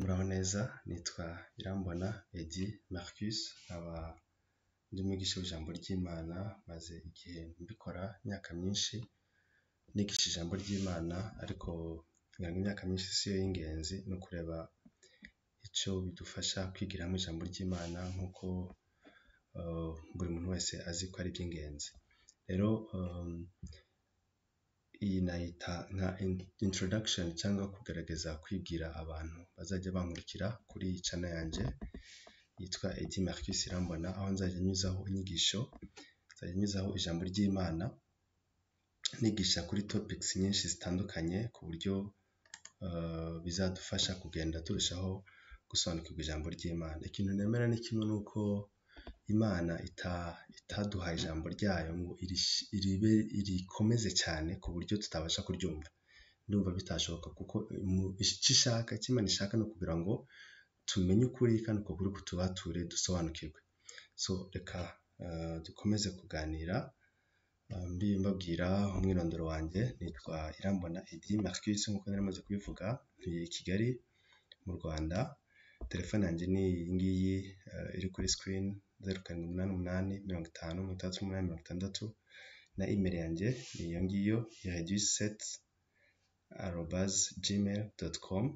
muraho neza nitwa Irambona Eddy Marcus, nkaba ndi umwigisha w'ijambo ry'Imana, maze igihe mbikora imyaka myinshi nigisha ijambo ry'Imana, ariko ngira ngo imyaka myinshi si yo y'ingenzi, ni ukureba icyo bidufasha kwigiramo ijambo ry'Imana nk'uko buri muntu wese azi ko ari iby'ingenzi. Rero iyi nayita nka introduction cyangwa kugerageza kwibwira abantu bazajya bankurikira kuri iyi channel yanjye yitwa Eddy Marcus Irambona, aho nzajya nyuzaho inyigisho, nzajya nyuzaho ijambo ry'Imana, nigisha kuri topics nyinshi zitandukanye ku buryo bizadufasha kugenda turushaho gusobanukirwa ijambo ry'Imana. Ikintu nemera ni kimwe ni uko Imana itaduhaye ijambo ryayo ngo rikomeze cyane ku buryo tutabasha kuryumva. Ndumva bitashoboka kuko icyo ishaka, icyo Imana ishaka ni ukugira ngo tumenye ukuri kandi uko kuri kutubature dusobanukirwe. So reka dukomeze kuganira, mbabwira umwirondoro wanjye, nitwa Irambona Eddy Marcus nk'uko nari maze kubivuga, ntuye i Kigali mu Rwanda, telefone yanjye ni iyi ngiyi iri kuri screen, zeru karindwi umunani umunani, mirongo itanu, mirongo itandatu n'umunani, mirongo itandatu, na email yanjye ni iyo ngiyo ireduyiseti arobaze jimeyiri doti komu,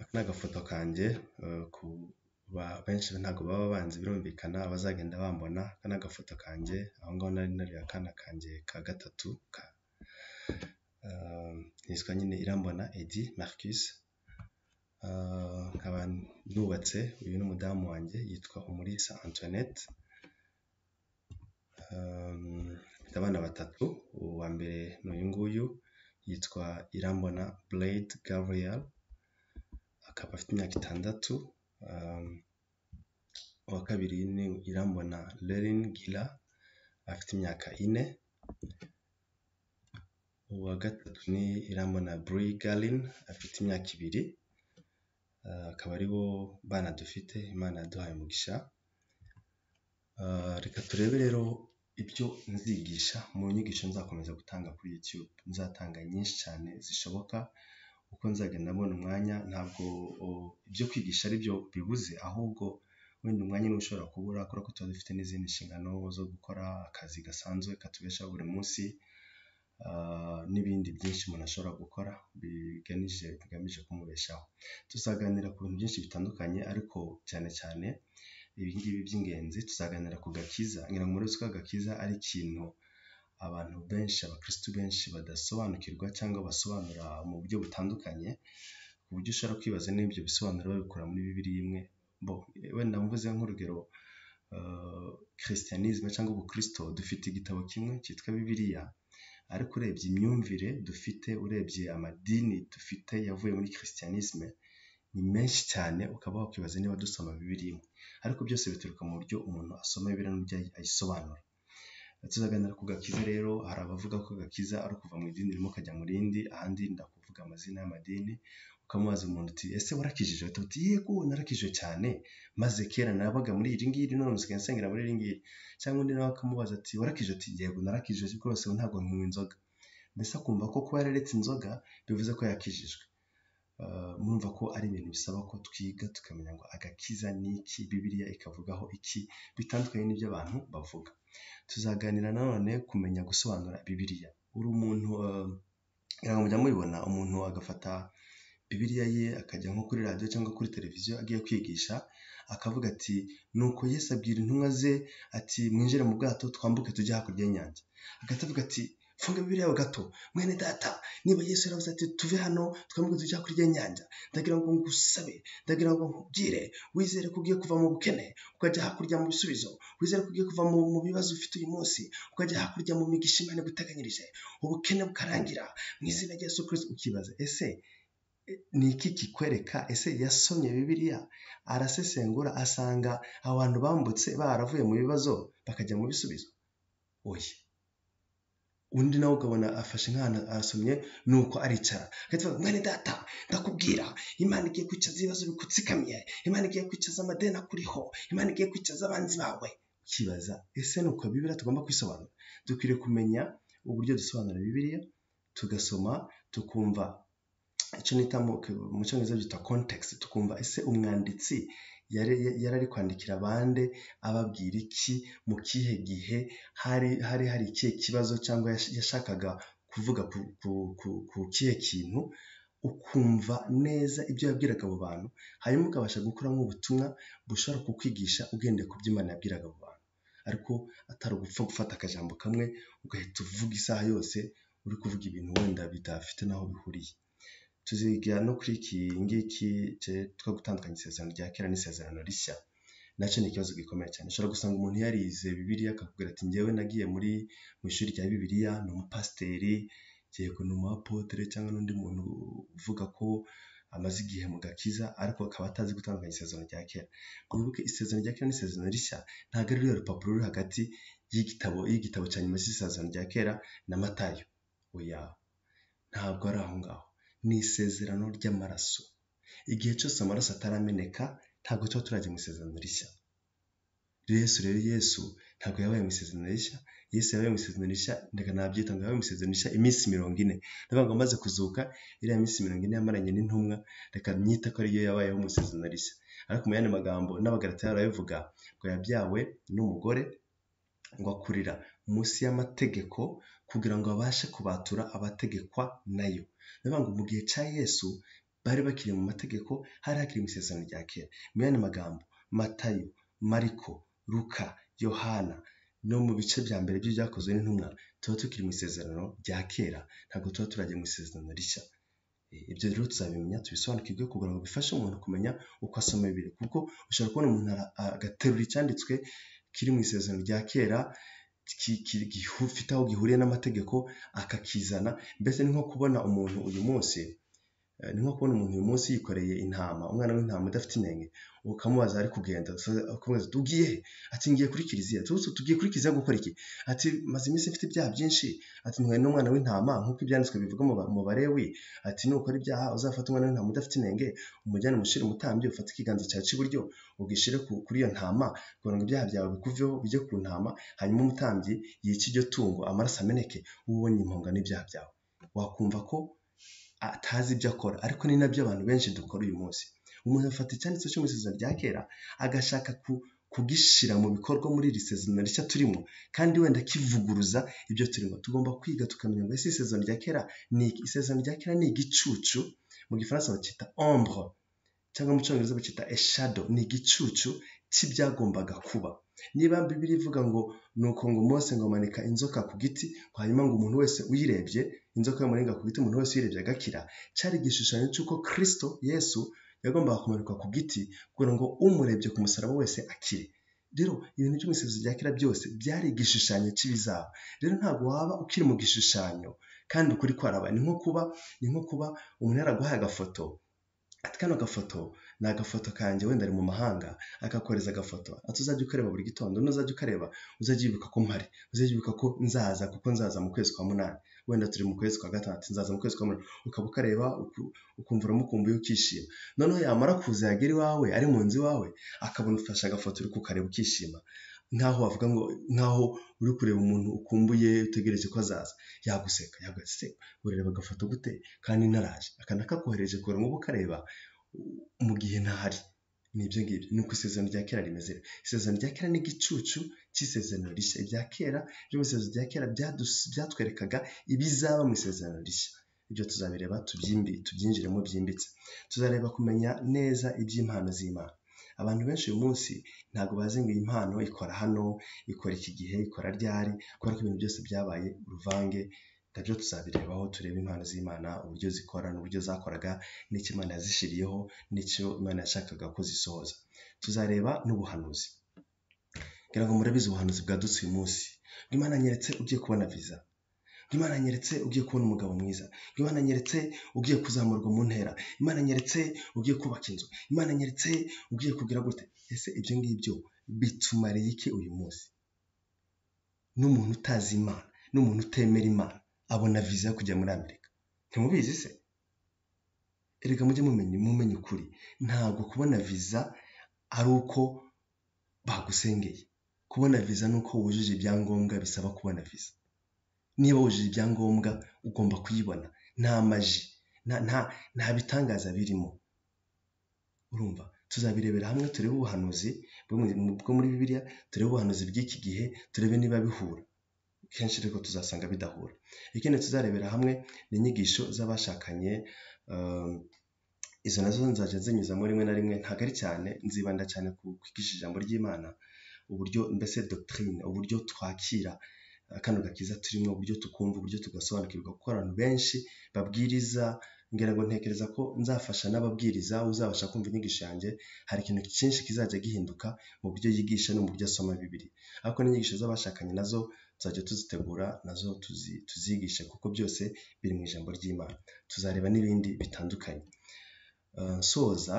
aka ni agafoto kanjye, benshi ntabwo baba banzi birumvikana, abazagenda bambona, aka ni agafoto kanjye, aho ngaho nari nateruye akana kanjye ka gatatu, nitwa nyine Irambona Eddy Marcus, nkaba nubatse, uyu ni umudamu wanjye yitwa Umulisa Antoinette, mfite abana batatu, uwa mbere ni uyu nguyu yitwa Irambona Blade Gabriel, akaba afite imyaka itandatu, uwa kabiri ni Irambona Reline Gila, afite imyaka ine, uwa gatatu ni Irambona Bree Galline, afite imyaka ibiri, akaba ari bo bana dufite, Imana yaduhaye umugisha. Reka turebe rero ibyo nzigisha mu nyigisho nzakomeza gutanga kuri YouTube, nzatanga nyinshi cyane zishoboka, uko nzagenda mbona umwanya, ntabwo ibyo kwigisha ari byo bibuze, ahubwo wenda umwanya niwo ushobora kubura kubera ko tuba dufite n'izindi nshingano zo gukora, akazi gasanzwe katubeshaho buri munsi, n'ibindi byinshi umuntu ashobora gukora bigamije kumubeshaho. Tuzaganira ku bintu byinshi bitandukanye ariko cyane cyane ibi ngibi by'ingenzi, tuzaganira ku gakiza, ngira ngo murazi ko agakiza ari ikintu abantu benshi, abakirisitu benshi badasobanukirwa cyangwa basobanura mu buryo butandukanye, ku buryo ushobora kwibaza niba ibyo bisobanuro babikura muri Bibiliya imwe. Wenda mvuze nk'urugero christianisme cyangwa ubukristo, dufite igitabo kimwe cyitwa Bibiliya, ariko urebye imyumvire dufite, urebye amadini dufite yavuye muri christianisme, ni menshi cyane ukaba wakwibaza niba dusoma Bibiliya imwe, ariko byose bituruka mu buryo umuntu asoma Bibiliya n'uburyo ayisobanura. Tuzaganira ku gakiza rero, hari abavuga ko agakiza ari ukuva mu idini rimwe ukajya mu rindi, ahandi ndakuvuga amazina y'amadini, ukamubaza umuntu uti ese warakijijwe? Ahita avuga uti yego narakijijwe cyane, maze kera nabaga muri iri ngiri none ubu nsigaye nsengera muri iri ngiri, cyangwa undi nawe akamubaza ati warakijijwe? Ati yego narakijijwe ariko rwose ubu ntabwo nywa inzoga, mbese akumva ko kuba yararetse inzoga bivuze ko yakijijwe. Murumva ko ari ibintu bisaba ko twiga tukamenya ngo agakiza ni iki, Bibiliya ikavugaho iki, bitandukanye n'ibyo abantu bavuga. Tuzaganira nanone kumenya gusobanura Bibiliya, uri umuntu ngira ngo mujya mubibona, umuntu agafata Bibiliya ye akajya nko kuri radiyo cyangwa kuri televiziyo agiye kwigisha, akavuga ati nuko Yesu abwira intumwa ze ati mwinjire mu bwato twambuke tujye hakurya y'inyanja, agahita avuga ati funga Bibiliya yawe gato, mwene data niba Yesu yaravuze ati tuve hano twambuke tujye hakurya y'inyanja, ndagira ngo ngusabe, ndagira ngo nkubwire, wizere ko ugiye kuva mu bukene ukajya hakurya mu bisubizo, wizere ko ugiye kuva mu bibazo ufite uyu munsi ukajya hakurya mu migisha Imana iguteganyirije, ubukene bukarangira mu izina rya Yesu Kristo, ukibaza ese ni iki kikwereka? Ese yasomye Bibiliya arasesengura asanga abantu bambutse baravuye mu bibazo bakajya mu bisubizo? Oya, undi nawe ukabona afashe nk'ahantu arasomye nuko aricara agahita avuga mwene data ndakubwira Imana igiye kwicaza ibibazo bigutsikamiye, Imana igiye kwicaza amadeni akuriho, Imana igiye kwicaza abanzi bawe, ukibaza ese ni uko Bibiliya tugomba kwisobanura? Dukwiriye kumenya uburyo dusobanura Bibiliya, tugasoma tukumva icyo nita mu cyongereza byita kontekisi tukumva ese umwanditsi yari yari ari kwandikira bande ababwira iki mu kihe gihe hari hari hari ikihe kibazo cyangwa yash- yashakaga kuvuga ku, ku, ku, ku kihe kintu ukumva neza ibyo yabwiraga abo bantu hanyuma ukabasha gukuramo ubutumwa bushobora kukwigisha ugendeye ku byo imana yabwiraga abo bantu ariko atari ugupfa gufata akajambo kamwe ugahita uvuga isaha yose uri kuvuga ibintu wenda bidafite n'aho bihuriye tuziga no kuri iki ngiki cye- two gutandukanya isezerano rya kera n'isezerano rishya nacyo ni ikibazo gikomeye cyane ushobora gusanga umuntu yarize bibiliya akakubwira ati njyewe nagiye muri mu ishuri rya bibiliya ni umupasiteri yego ni umuapotere cyangwa n'undi muntu uvuga ko amaze igihe mu gakiza ariko akaba atazi gutandukanya isezerano rya kera mwibuke isezerano rya kera n'isezerano rishya ntabwo ari ruriya rupapuro ruri hagati y'igitabo y'igitabo cya nyuma cy'isezerano rya kera na matayo oya ntabwo ari aho ngaho ni isezerano ry'amaraso igihe cyose amaraso atarameneka ntabwo tuba turajya mu isezerano rishya yesu rero yesu ntabwo yabaye mu isezerano rishya yesu yabaye mu isezerano rishya ndeka nabyita ngo yabaye mu isezerano rishya iminsi mirongo ine ndavuga ngo amaze kuzuka iriya minsi mirongo ine yamaranye n'intumwa reka myita ko ariyo yabayeho mu isezerano rishya ariko mu yandi magambo n'abagaratiya barabivuga ngo yabyawe n'umugore ngo akurira munsi y'amategeko kugira ngo abashe kubatura abategekwa nayo ni ukuvuga ngo mu gihe cya yesu bari bakiri mu mategeko hari hakiri mu isezerano rya kera mu yandi magambo matayo mariko luka yohana no mu bice bya mbere by'ibyakozwe n'intumwa tuba tukiri mu isezerano rya kera ntabwo tuba turajya mu isezerano rishya ibyo rero tuzabimenya tubisobanukirwe kugira ngo bifashe umuntu kumenya uko asoma bibiri kuko ushobora kubona umuntu ara- agaterura icyanditswe kiri mu isezerano rya kera ki- ki- gifite aho gihuriye n'amategeko akakizana mbese ni nko kubona umuntu uyu munsi eh, ni nko kubona umuntu uyu munsi yikoreye intama umwana w'intama udafite inenge ukamubaza ari kugenda ukamubaza ati, ugiye he ati ngiye kuri kiliziya tuzi tugiye kuri kiliziya gukora iki ati maze iminsi mfite ibyaha byinshi ati ntwaye n'umwana w'intama nk'uko ibyanditswe bivuga mu ba- mu barewi ati nukora ibyaha uzafata umwana w'intama udafite inenge umujyane umushire umutambyi ufate ikiganza cyawe cy'iburyo ugishyire ku- kuri iyo ntama kugira ngo ibyaha byawe bikuveho bijye ku ntama hanyuma umutambyi yice iryo tungo amaraso ameneke wowe ubonye impongano y'ibyaha byawe wakumva ko atazi ibyo akora ariko ni nabyo abantu benshi dukora uyu munsi umuntu afata icyanditse cyo mu isezerano rya kera agashaka ku kugishyira mu bikorwa muri iri sezerano rishya turimo kandi wenda kivuguruza ibyo turimo tugomba kwiga tukamenya ngo ese isezerano rya kera ni iki? isezerano rya kera ni igicucu mu gifaransa bacyita ombre cyangwa mu cyongereza bacyita eshado ni igicucu cy'ibyagombaga kuba niba bibiri ivuga ngo ni uko ngo mose ngo amanika inzoka ku giti hanyuma ngo umuntu wese uyirebye inzoka yamurenga ku giti umuntu wese uyirebye agakira cyari igishushanyo cy'uko kirisito yesu yagombaga kumanikwa ku giti kugira ngo umurebye ku musaraba wese akire rero ibintu by'umusizi rya kera byose byari igishushanyo cy'ibizaba rero ntabwo waba ukiri mu gishushanyo kandi ukuri kwarabaye ni nko kuba ni nko kuba umuntu yaraguhaye agafoto ati kano gafoto ni agafoto kanjye wenda ari mu mahanga akakohereza agafoto ati uzajya ukareba buri gitondo n'uzajya ukareba uzajya wibuka ko mpari uzajya wibuka ko nzaza kuko nzaza mu kwezi kwa munani wenda turi mu kwezi kwa gatandatu nzaza mu kwezi kwa munani ukaba ukareba uku- ukumva uramukumbuye ukishima noneho yamara kuza yagera iwawe ari mu nzu iwawe akabona ufashe agafoto uri kukareba ukishima nkaho wavuga ngo nkaho uri kureba umuntu ukumbuye utegereje ko azaza yaguseka yagaseka urareba agafoto gute kandi naraje aka nakakohereje kugira ngo ube ukareba mu gihe ntahari ni ibyo ngibyo ni uko isezerano rya kera rimeze rero. isezerano rya kera ni igicucu cy'isezerano rishya ibya kera byo mu isezerano rya kera byadus- byatwerekaga ibizaba mu isezerano rishya ibyo tuzabireba tubyimbi tubyinjiremo byimbitse tuzareba kumenya neza iby'impano z'imana abantu benshi uyu munsi ntabwo bazi ngo iyi mpano ikora hano ikora iki gihe ikora ryari kubera ko ibintu byose byabaye uruvange nabyo tuzabirebaho turebe impano z'imana uburyo zikora n'uburyo zakoraga n'icyo imana yazishiriyeho n'icyo imana yashakaga ko zisohoza tuzareba n'ubuhanuzi ngira ngo murabizi ubuhanuzi bwadutse uyu munsi ngo imana anyeretse ugiye kubona viza ngo imana anyeretse ugiye kubona umugabo mwiza ngo imana anyeretse ugiye kuzamurwa mu ntera imana anyeretse ugiye kubaka inzu imana anyeretse ugiye kugira gute ese ibyo ngibyo bitumariye iki uyu munsi n'umuntu utazi imana n'umuntu utemera imana abona viza yo kujya muri amerika ntimubizi se erega mujye mumenya mumenye ukuri ntabwo kubona viza ari uko bagusengeye kubona viza ni uko wujuje ibyangombwa bisaba kubona viza niba wujuje ibyangombwa ugomba kuyibona nta maji nta bitangaza birimo urumva tuzabirebera hamwe turebe ubuhanuzi bwo muri bibiliya turebe ubuhanuzi bw'iki gihe turebe niba bihura kenshi ariko tuzasanga bidahura ikindi tuzarebera hamwe ni inyigisho z'abashakanye izo nazo nzajya nzinyuzamo rimwe na rimwe ntabwo ari cyane nzibanda cyane ku kwigisha ijambo ry'imana uburyo mbese dogitirine uburyo twakira kano gakiza turimo uburyo tukumva uburyo tugasobanukirwa kuko abantu benshi babwiriza ngira ngo ntekereza ko nzafasha n'ababwiriza uzabasha kumva inyigisho yanjye hari ikintu cyinshi kizajya gihinduka mu buryo yigisha no mu buryo asoma bibiri ariko n'inyigisho z'abashakanye nazo tuzajya tuzitegura nazo tuzigishe kuko byose biri mu ijambo ry'imana tuzareba n'ibindi bitandukanye nsoza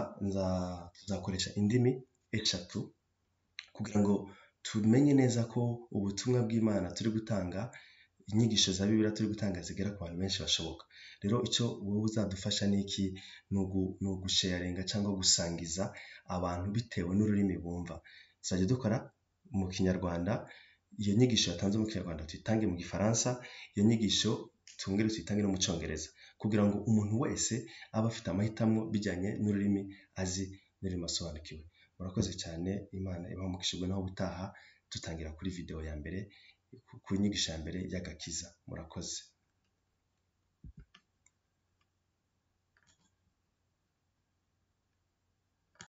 nzakoresha indimi eshatu kugira ngo tumenye neza ko ubutumwa bw'imana turi gutanga inyigisho za bibiri turi gutanga zigera ku bantu benshi bashoboka rero icyo wowe uzadufasha ni iki ni ugusheyarenga cyangwa gusangiza abantu bitewe n'ururimi bumva tuzajya dukora mu kinyarwanda iyo nyigisho yatanze mu kinyarwanda tuyitange mu gifaransa iyo nyigisho tungere tuyitange no mu cyongereza kugira ngo umuntu wese abe afite amahitamo bijyanye n'ururimi azi n'ururimi asobanukiwe murakoze cyane imana ibahumukishijwe naho ubutaha dutangira kuri videwo ya mbere ku nyigisho ya mbere y'agakiza murakoze